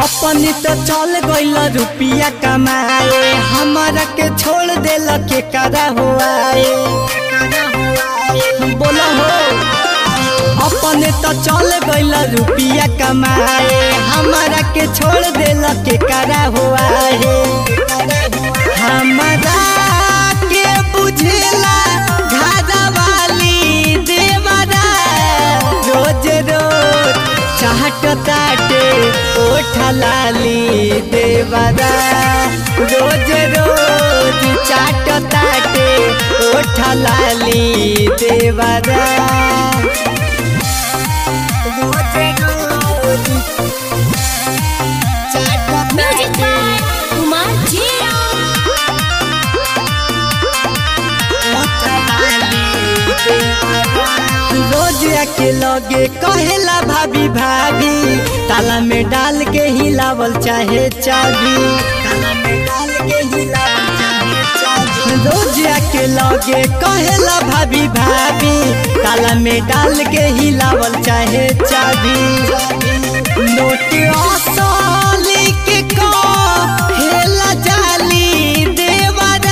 अपनी तो चल गईल रुपिया कमाए हमारा के छोड़ देल के करा हुआ बोला हो अपने तो चल गईल रुपिया कमाए हमारा के छोड़ देल के करा हुआ है हमारा के बुझेला घादा वाली देवरा रोज रोज चाहत ताटे ओठ लाली देवरा रोज रोज चाट ताटे ओठ लाली देवरा रोज रोज चाट म्यूजिक बाय कुमार जिया रोज के लगे कहेला भाभी भाभी ताला में डाल के हिलावल चाहे चाबी ताला में डाल के हिलावल चाहे चाबी रोज के लगे कहेला भाभी भाभी ताला में डाल के हिलावल चाहे चाबी नोट असर